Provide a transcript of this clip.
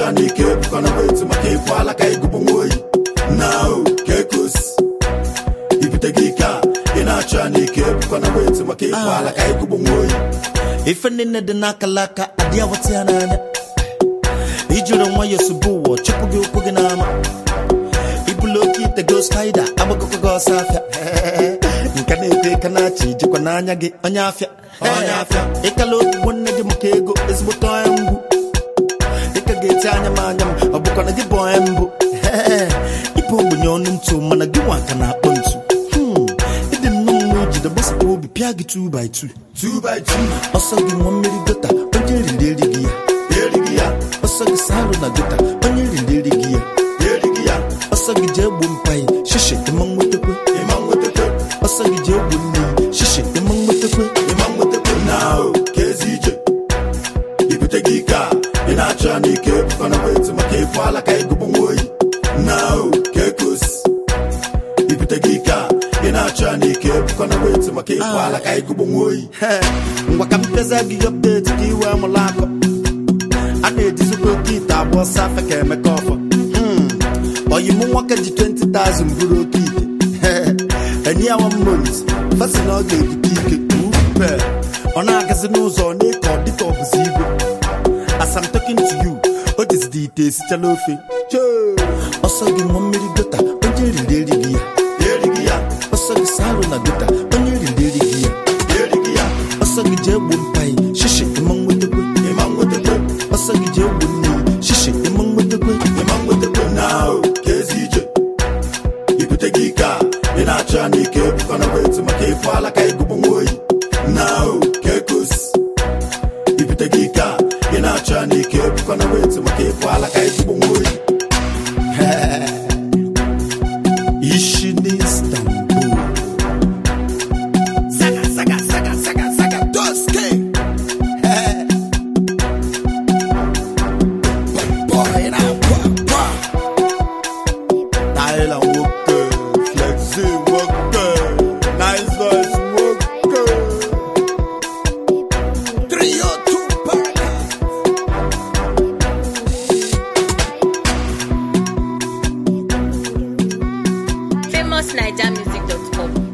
na-achọ na ike ebukọna wetu maka ịfụ ala ka ịgụbụ nwa oyi na o ka ekosi ibute gị ike a ị na-achọ na ike ebukọna wetu maka ịfụ ala ka ịgụbụ nwa oyi ife niile dị n'akalaka adị awata ya n'anya ijiri nwayọọ sụba ụwa chụpụ gị ụkwụ gị n'ama ibulu oke ite go spaida agbagokọ gị ọsọ afịa nke na-ete ka na-achị ijikwa n'anya gị onye afịa Onye afịa. ịkala ogbugbo nne gị maka ego ezigbote onye ngwu dịka ga-eti anya m anya m ọ bụkwa na gị bụ onye mbụ ịbụ ogbenye ọnụ ntụ mana gị nwa ka na-akpọ ntu Hmm, ịdị nnọọ mma ijide gbasapụ obi pịa gị 2 by 2 2 by 2 ọsọ gị nwa mmiri gota onye riri erighị ya erighị ya ọsọ gị salụ na gota onye riri erighị ya erighị ya ọsọ gị jee gbuo mpaghị shishi ịma nwetakwe ịma nwetakwe ọsọ gị jee gbuo nne shishi ịma nwetakwe ịma nwetakwe na o ka ezi ije ibute gị ike a ị na-achọ na ike ebukọna wetu maka ịfụ ala ka ịgụbụ nwa oyi na o ka ekosi ibute gị ike a ị na-achọ na ike ebukọna wetu maka ịfụ ala ka ịgụbụ nwa oyi He, ngwa ka mpeza gị ọpdeti ka iwe amụla akọ a na-ejizikwa oke ite abụọ ọsọ afe ka emeka ọfọ Hmm, oyi mụ nwoke ji 20,000 bụrụ oke ite enyi ya one month fasi na ọ ga-ebute ike upe ọ na-agazi n'ụzọ ọ na-eke ọ dịka ọ bụzi igwe as I'm talking to you o jizidi ite esichala ofe Choo! ọsọ gị nwa mmiri gota onye riri erighị ya erighị ya ọsọ gị salụ na gota onye riri erighị ya erighị ya ọsọ gị jee gbuo mpaghị shishi ịma nwetakwe ịma nwetakwe ọsọ gị jee gbuo nne shishi ịma nwetakwe ịma nwetakwe na o ka ezi ije ibute gị ike a ị na-achọ na ike ebukọna wetu maka ịfụ ala ka ịgụbụ nwa oyi na o ka ekosi ibute gị ike a ị na-achọ na ike ebukọna wetu maka ịfụ ala ka ịgụbụ nwa oyi ishi n'Istanbul saga saga saga saga saga doske boy na kwa kwa Tyler nwoke Flexi nwoke Nice Voice nwoke trio tupac famousnigermusic.com